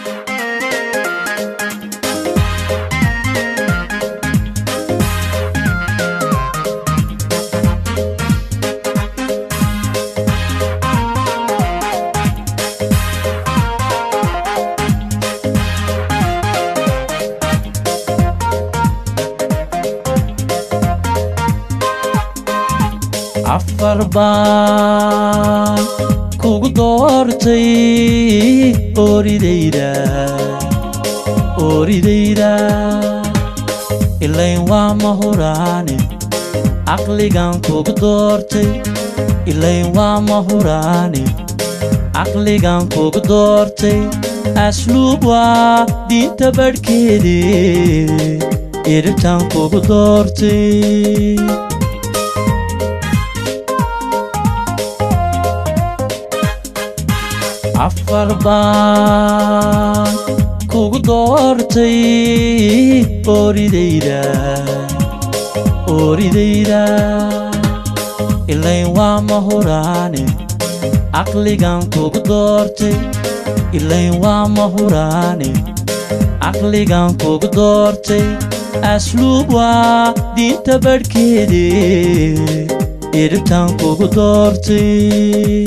afar baan kugu doortay ooridayda ooridayda ilayn waa mahuraane caqligan kugu doortay ilayn waa mahuraane caqligan kugu doortay asluub waa diinta badhkeede iribtan kugu doortay afar baan kugu doortay ooridayda ooridayda ilayn waa mahuraane caqligan kugu doortay ilayn waa mahuraane caqligan kugu doortay asluub waa diinta badhkeede iribtan kugu doortay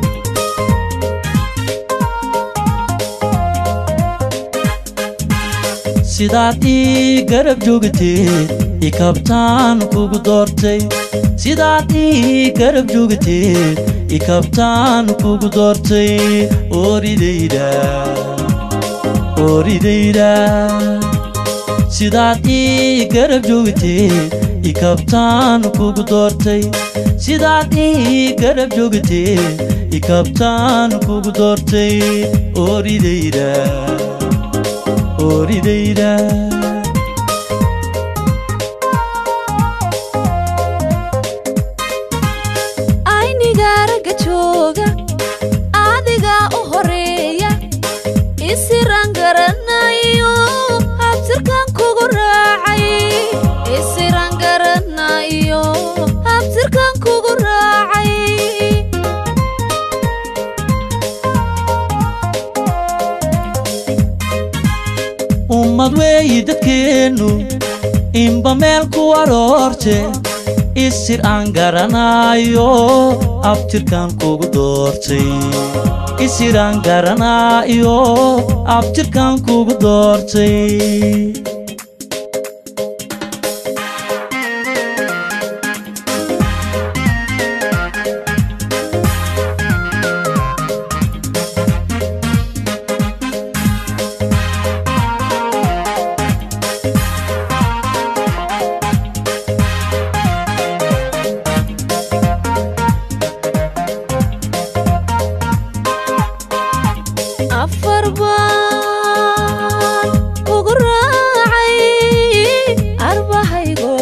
sidaad ii garab joogteed ikabtaan kugu doortay sidaad ii garab joogteed ikabtaan kugu doortay ooridayda ooridayda sidaad ii garab joogteed ikabtaan kugu doortay sidaad ii garab joogteed ikabtaan kugu doortay ooridayda ooridayda ayniga ragga jooga adigaa u horeeya isiraan garanayo habtirkan kugu raacay isiraan garanayo habtirkan kugu raacay ummad weeyi dadkeennu inba meel ku aroorte isir aan garanaayo abtirkan kugu doortay isir aan garanaayo abtirkan kugu doortay afar baan kugu raacay arbahaygo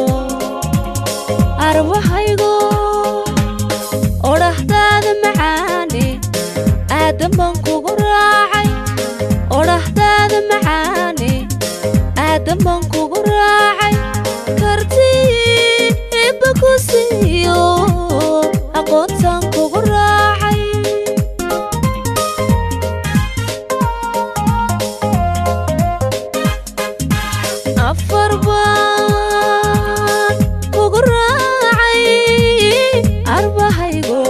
arbahaygo odhahdaada macaane aadan baan kugu raacay odhahdaada macaane aadan baan kugu raacay kartii ibba ku siiyo aqoontaan kugu raacay afar baan kugu raacay arbahaygo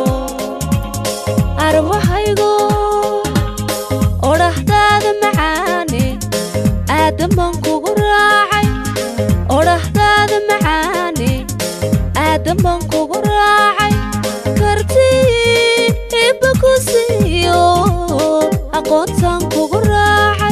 arbahaygo odhahdaada macaane aadan baan kugu raacay odhahdaada macaane aadan baan kugu raacay kartii ibba ku siiyo aqoontaan kugu raacay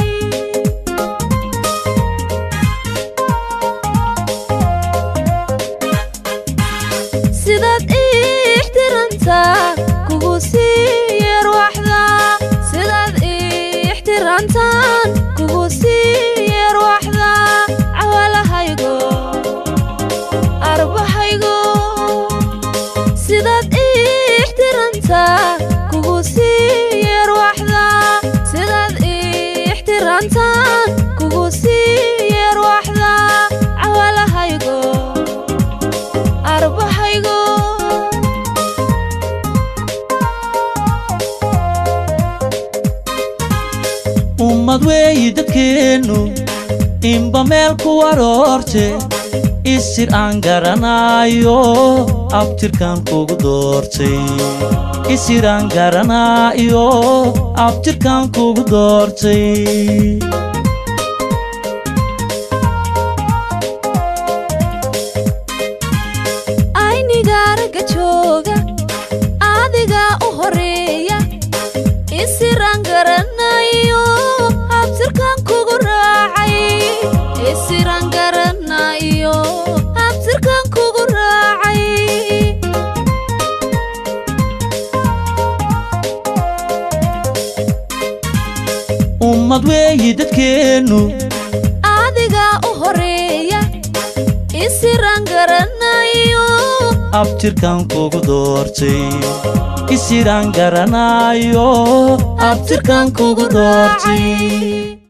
sidaad ii ixtiraamtaa kugu sii yeerwaxdaa sidaad ii ixtiraamtaan kugu sii yeerwaxdaa cawalahaygo arbahaygo sidaad ii ixtiraamtaa kugu sii yeerwaxdaa sidaad ii ixtiraamtaan kugu sii yeerwaxdaa cawalahaygo arbahaygo ummad ummad weeyi dadkeennu inba meel ku waroorte isir aan garanaayo abtirkan kugu doortay isir aan garanaayo abtirkan kugu doortay aynigaaraga jooga adigaa u horeeya isiraan garanayo abtirkan kugu raacay isiraan garanayo abtirkan kugu raacay ummad weeyi dadkeennu adigaa u horeeya isiraan garanayo abtirkan kugu doortay isiraan garanaayo abtirkan kugu doortay